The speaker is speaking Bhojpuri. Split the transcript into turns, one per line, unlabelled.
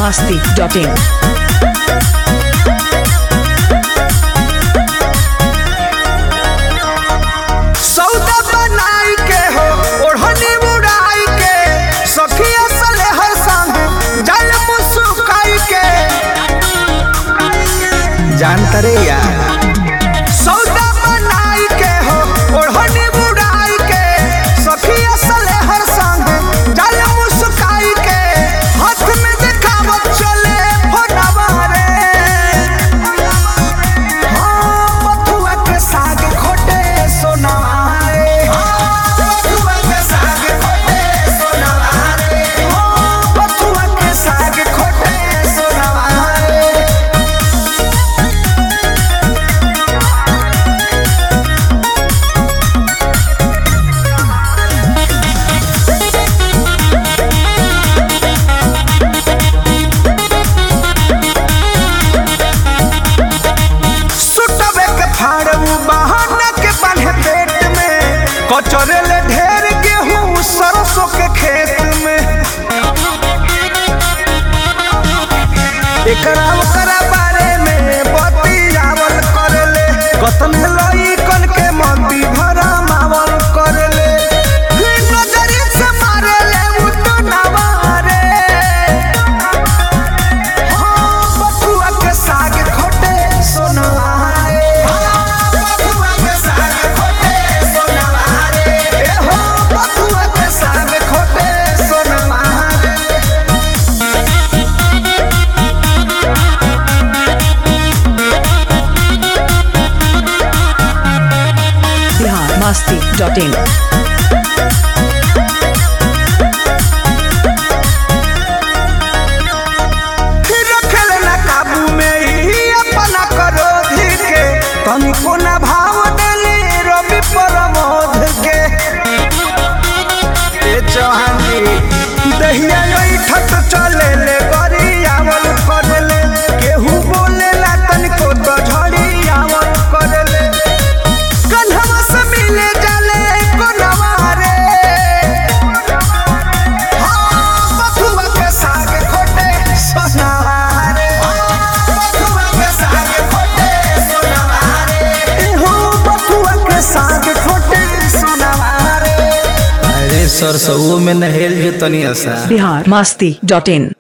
masti.in.
सौदा बनाई के हो ओढ़नी उड़ाई के सखिया सले हर संग जल मुस्काई के जानता रे यार सौदा बनाई के हो ओढ़नी उड़ाई के सखिया सले हर संग जल मुस्काई के हाथ में दिखावत चले फोनवा रे हाँ, बथुआ के साग खोटे सोनवा रे। हाँ, बथुआ के साग खोटे सोनवा रे। हाँ, बथुआ के साग खोटे सोनवा रे। सुटवे के फाड़ू बहाना के बांधे पेट में कचरे ले ढेर गेहूं सरसों के खेत में एकरा ओकरा बारे में बतियावल करले कतन लई कन के मंदी भरा मावल करले नजरी से मारेले उ तो नवारे हाँ, बथुआ के साग खोटे सोनवा रे। हाँ, बथुआ के साग खोटे सोनवा रे। ए हो, बथुआ के साग खोटे सोनवा रे।
Bihar masti.in.
रखल ना काबू में ही अपना क्रोध के तनिको ना भाव देले रवि प्रमोद के ए चौहान जी दहिया ठट चले ले गरियावल करले केहू बोलेला तनिको तो झड़ियावल करले कन्हवा से मिले जाले कोनवा रे हाँ, बथुआ के साग खोटे सोनवा रे। बथुआ के साग खोटे सोनवा रे। ए हो, बथुआ के साग खोटे सोनवा रे।
अरे सरसों में नहेल जो तनी असा
Bihar masti.in.